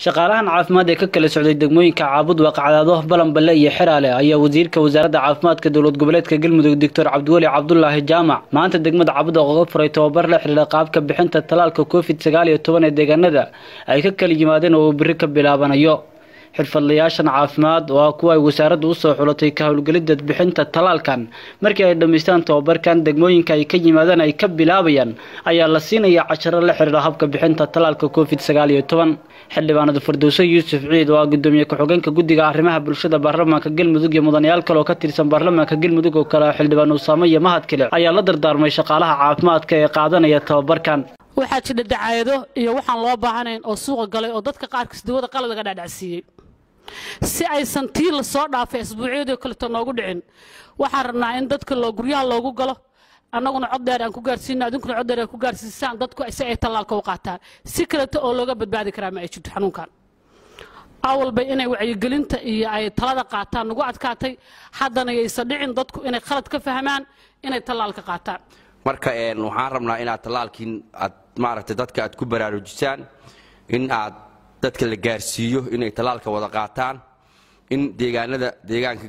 shaqaalahan caafimaad ee ka kala socday degmooyinka caabud waaqacdaado balanballe iyo xeraale ayaa wasiirka wasaaradda caafimaadka dowlad goboleedka galmudug doctor cabdiweli cabdulaahi jaamac maanta degmada cabud oga furay tababar la xidhiira qaabka bixinta talaalka covid sagaal iyo toban ee deegaanada ay ka kala yimaadeen oo uu biri ka bilaabanayo xirfadlayaashan caafimaad oo ah kuwa ay wasaaraddu usoo xulatay ka howlgelidda bixinta talaalkan markii ay dhammaystaan tababarkan degmooyinka ay ka yimaadeen ay ka bilaabayaan ayaa la siinaya casharo la xidhiira habka bixinta talaalka covid sagaal iyo toban xildhibaanada firdowso yuusuf ciid oo ah gudoomiye ku-xigeenka guddiga arrimaha bulshada baarlamaanka galmudug iyo mudanayaal kale oo ka tirsan baarlamaanka galmudug oo kale xildhibaan usaamo iyo mahad kale ayaa la dardaarmay shaqaalaha caafimaadka ee qaadanaya tababarkan waxaa jira dacaayado iyo waxaan loo baahanayn oo suuqa galay oo dadka qaarkiis dawada qaladaga dhaadhacsiiyey si aysan tii la soo dhaafay asbuucyadii kaleto noogu dhicin waxaan rabnaa in dadka loo guryaha loogu galo annaguna cod dheer aan ku gaarsiino adinkuna cod dheer aan ku gaarsiisaan dadku si ay tallaalka u qaataan si kaleto oo looga badbaadi karaa ma ay jirto xanuunkan awalba inay wacyigelinta iyo ay talada qaataan nagu adkaatay haddana yaysan dhicin dadku inay khalad ka fahmaan inay tallaalka qaataan marka waxaan rabnaa inaad tallaalkiin aad maaragtay dadka aad ku baraarujisaan in aad dadka la gaarsiiyo inay tallaalka wada qaataan in deegaanada deegaanka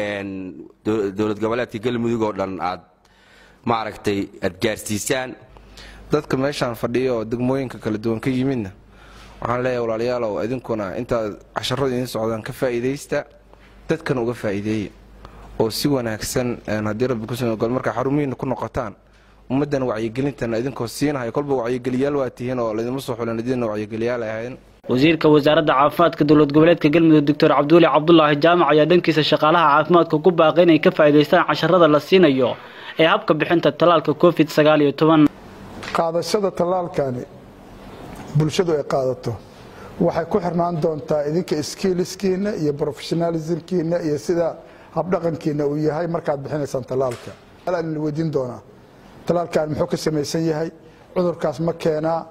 dowlad goboleedka galmudug oo dhan aad maaragtay aad gaarsiisaan dadka meeshaan fadhiya oo degmooyinka kala duwan ka yimidna waxaan leeyahay walaalayaalow idinkuna intaad casharadu idiin socdaan ka faa'iidaysta dadkana uga faa'iideeya oo si wanaagsan haddii rabbi kusugol markaa xarumihiina ku noqotaan ummaddan wacyigelintana idinkoo siinahay kolba wacyigeliyaal waa tihiin oo laydinma soo xulan idinna wacyigeliyaal ahayn wasiirka wasaaradda caafimaadka dowlad goboleedka galmudug doctor cabdiweli cabdulaahi jaamac ayaa dhankiisa shaqaalaha caafimaadka ku baaqay inay ka faa'iidaystaan casharada la siinayo ee habka bixinta tallaalka covid sagaal iyo toban qaadashada tallaalkani bulshadu ay qaadato waxay ku xirnaan doontaa idinka skiiliskiinna iyo professionalismkiinna iyo sida habdhaqankiina uu yahay markaad bixinaysaan tallaalka la weydiin doonaa tallaalkan muxuu ka samaysan yahay cudurkaas ma keenaa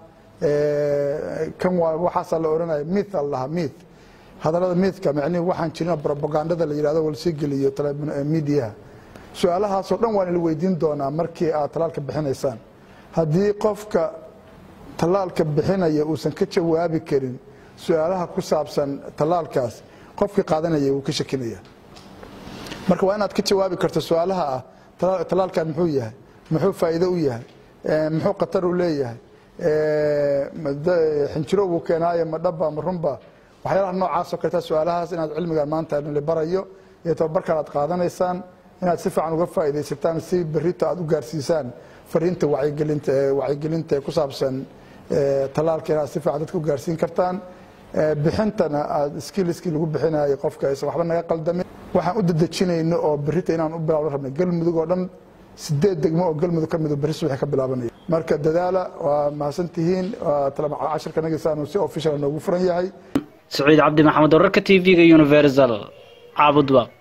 kan waxaasaa la ohanaya mith al lahaa mith hadallada mithka micnihi waxaan jirin propagandada la yidhahdo walsii geliyo midiyaha su-aalahaasoo dhan waan ila weydiin doonaa markii aad tallaalka bixinaysaan haddii qofka tallaalka bixinaya uusan ka jawaabi karin su-aalaha ku saabsan tallaalkaas qofkii qaadanaya wuu ka shakinaya marka waa inaad ka jawaabi karto su-aalaha ah tallaalkan muxuu yahay muxuu faa'iido u yahay muxuu khatar u leeyahay xinjiro wuu keenaayo ma dhaba ma runba waxyaalaha noocaasoo kaleta su-aalahaas inaad cilmigan maanta la barayo iyo tababarkan aad qaadanaysaan inaad si fiican uga faa'iidaysataan si berrito aad u gaarsiisaan fariinta wacyigelinta wacyigelinta ee ku saabsan tallaalka inaad si fiican dadka u gaarsiin kartaan bixintana aad skiiliskii lagu bixinayo qofka aysan waxba naga qaldamin waxaan u dadejinayno oo berrita inaan u bilaabno rabnay galmudug oo dhan sideed degmo oo galmudug ka midu berri subaxi ka bilaabanaya marka dadaala waa mahadsantihiin cashirka nagisaanu si official noogu furan yahay saciid cabdi maxamed wararka t v-ga universal caabudwaq